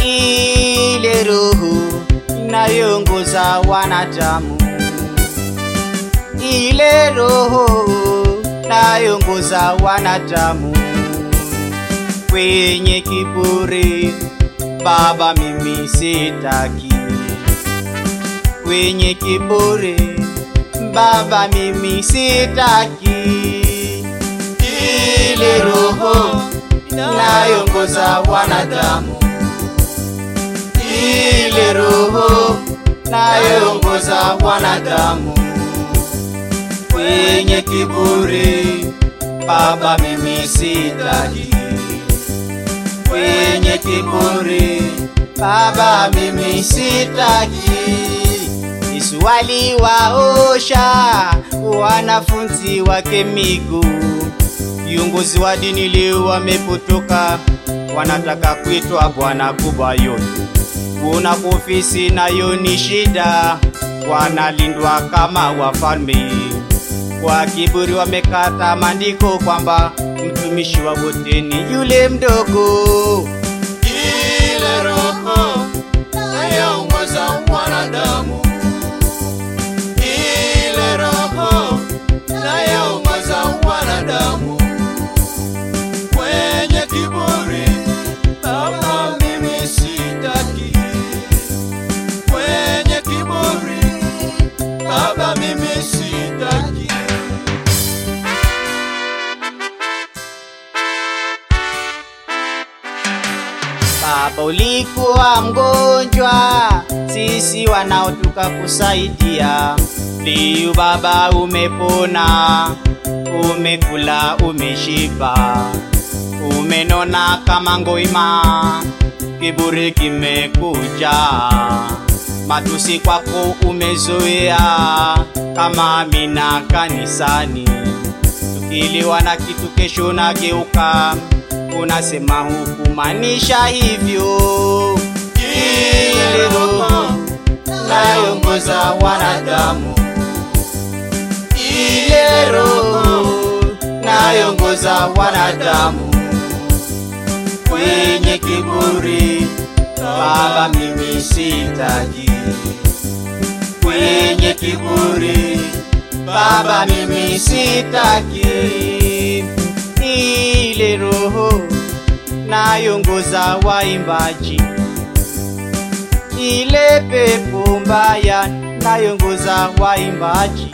ile roho inayoongoza wanadamu, ile roho inayoongoza wanadamu kwenye kiburi. Baba, mimi sitaki kwenye kiburi. Baba, mimi sitaki ile roho inayoongoza wanadamu, ile roho inayoongoza wanadamu kwenye kiburi. Baba, mimi sitaki kwenye kiburi. Baba, mimi sitaki. Yesu aliwaosha wanafunzi wake miguu. Viongozi wa dini leo wamepotoka, wanataka kuitwa bwana kubwa yote. Kuna ofisi nayo ni shida, wanalindwa kama wafalme. Kwa kiburi wamekata maandiko kwamba mtumishi wa wote ni yule mdogo. Ile roho inayoongoza wanadamu, ile roho inayoongoza wanadamu kwenye kiburi. Baba, mimi sitaki kwenye kiburi. Baba, mimi sitaki Baba, ulikuwa mgonjwa, sisi wanaotuka kusaidia. Leo Baba umepona, umekula, umeshiba, umenona kama ngoima, kiburi kimekuja, matusi kwako umezoea kama Amina kanisani tukiliwa na kitu kesho nageuka, unasema hukumaanisha hivyo. Ile roho inayoongoza wanadamu, ile roho inayoongoza wanadamu kwenye kiburi. Baba, mimi sitaki kwenye kiburi. Baba, mimi sitaki ile roho nayoongoza waimbaji, ile pepo mbaya nayoongoza waimbaji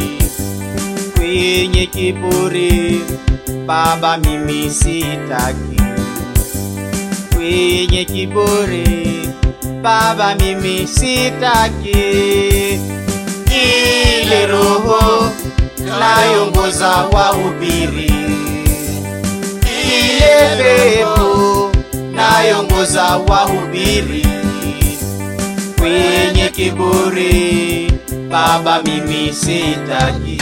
kwenye kiburi. Baba, mimi sitaki kwenye kiburi. Baba, mimi sitaki ile roho nayoongoza wahubiri, ile pepo nayoongoza wahubiri kwenye kiburi. Baba, mimi sitaki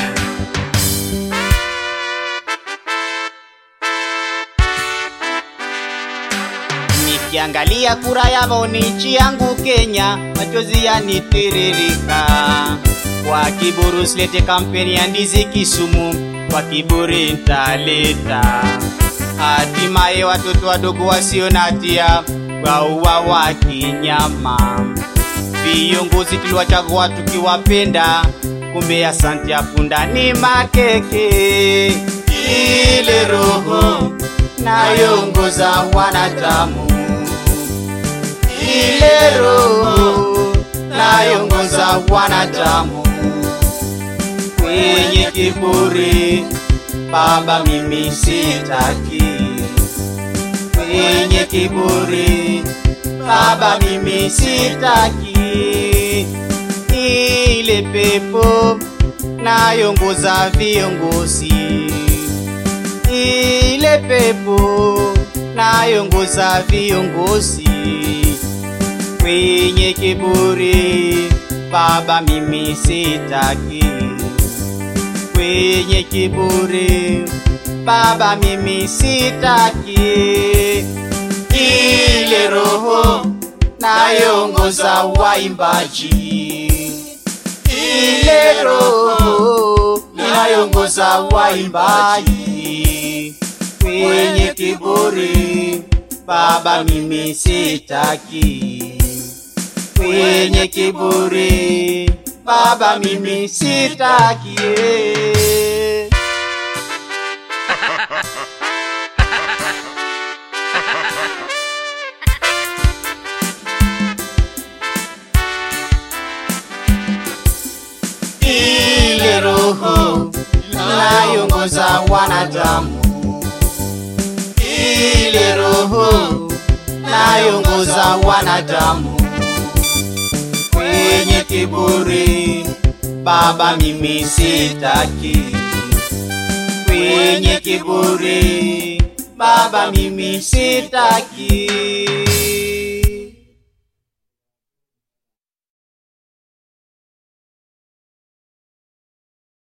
Nikiangalia kura ya maoni nchi yangu Kenya, machozi yanitiririka. Kwa kiburi usilete kampeni ya ndizi Kisumu, kwa kiburi ntaleta. Hatimaye watoto wadogo wasio na hatia wauawa kinyama. Viongozi tuliwachagua tukiwapenda, kumbe asante ya punda ni makeke. Ile roho nayoongoza wanadamu, ile roho nayoongoza wanadamu kwenye kiburi. Baba, mimi sitaki kwenye kiburi. Baba, mimi sitaki ile pepo nayoongoza viongozi ile pepo nayoongoza viongozi kwenye kiburi. Baba, mimi sitaki kwenye kiburi. Baba, mimi sitaki ile roho nayoongoza waimbaji, ile roho inayoongoza waimbaji kwenye kiburi. Baba mimi sitaki kwenye kiburi Baba mimi sitaki eh. ile roho inayoongoza wanadamu, ile roho inayoongoza wanadamu kwenye kiburi, Baba mimi sitaki kwenye kiburi, Baba mimi sitaki